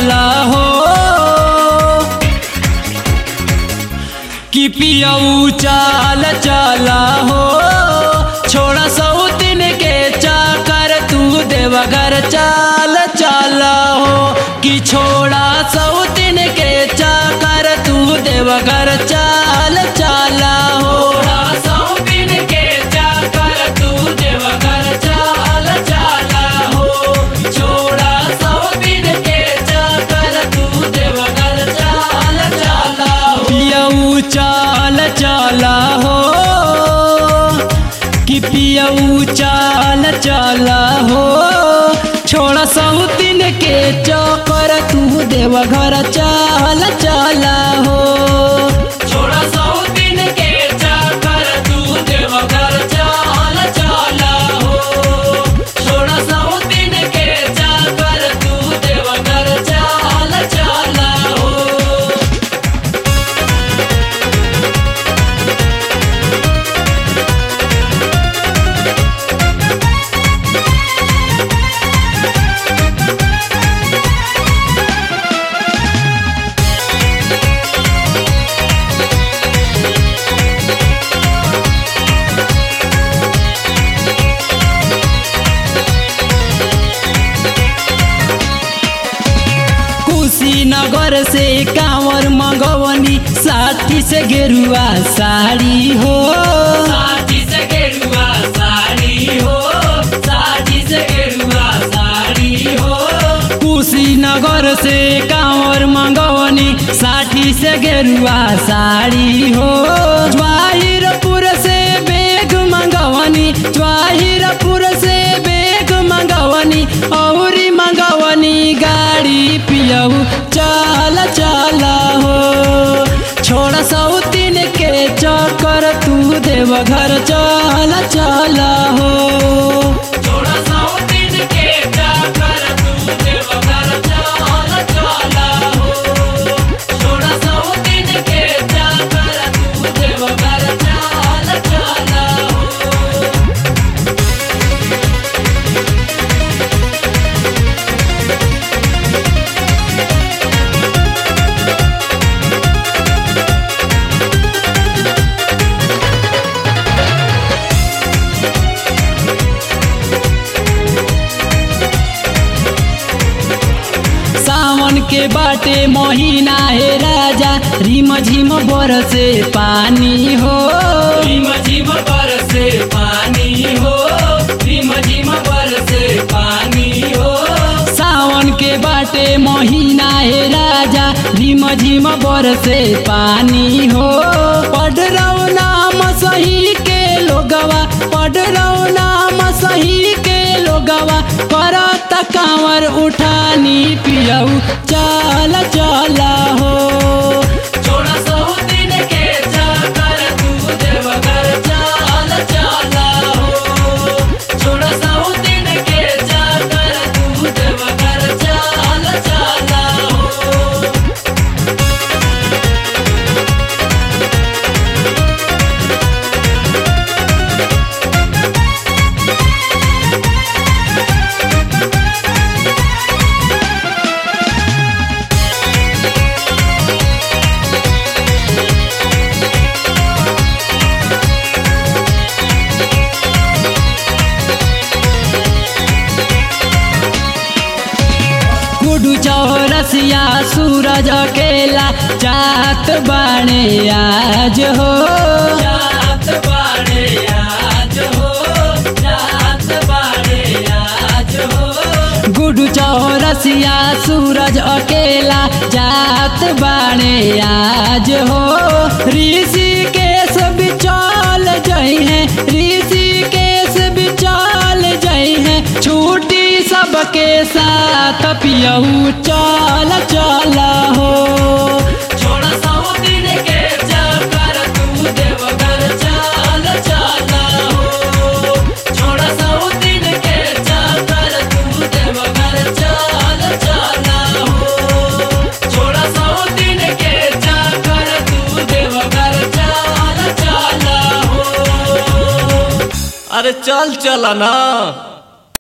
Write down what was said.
चला हो कि पियऊ चाल चला हो छोड़ा सौतिन के चाकर तू देवघर चाल चला हो कि छोड़ा सौतिन के चाकर तू देवघर चाल चला हो सौतिन के चाकर तू देवघर चाल चला हो छोड़ा सौतिन के चाकर तू देवघर चाल चला हो पियऊ चाल चला हो कि पियऊ चाल चला हो छोड़ा सौतिन के चौकर तू देवघर चाल चला हो छोड़ा सौतिन के चौकर तू देवघर चाल चला हो छोड़ा सौतिन के चौकर तू देवघर चाल चला हो कुशीनगर से कांवर मंगवनी साठी से गेरुआ साड़ी हो साठी से गेरुआ साड़ी हो साठी से गेरुआ साड़ी हो कुशीनगर से कांवर मंगवनी साठी से गेरुआ साड़ी हो जवाहिरपुर से बेग मंगवनी जवाहिरपुर से बेग मंगवनी औरी मंगवनी गाड़ी पियऊ चल चल हो छोड़ सौतीन के चक्कर तू देवघर चल चल हो छोड़ सौतीन के चक्कर तू देवघर चल चल हो छोड़ सौतीन के चक्कर तू देवघर चल चल हो सावन के बाटे महीना है राजा रिम झिम बरसे पानी हो रिम झिम बरसे पानी हो रिम झिम बरसे पानी हो सावन के बाटे महीना है राजा रिम झिम बरसे पानी हो पढ़ रहो नाम सही के लोगवा पढ़ रहो नाम सही के लोगवा करत कांवर उठानी पियऊ चल चल हो छोड़ा सौतीन के चक्कर तू देवघर चल चल हो छोड़ा सौतीन के चक्कर तू देवघर चल चल हो गुडू चौरसिया सूरज अकेला जात बाणे आज हो जात बाणे आज हो जात बाणे आज हो गुडू चौरसिया सूरज अकेला जात बाणे आज हो ऋषिकेश बिचौल जई है ऋषिकेश बिचौल जई है छूटी सबके साथ पियऊ चल चल हो छोड़ा सौतीन के चक्कर तू देवघर चल चल हो छोड़ा सौतीन के चक्कर तू देवघर चल चल हो छोड़ा सौतीन के चक्कर तू देवघर चल चल हो अरे चल चला ना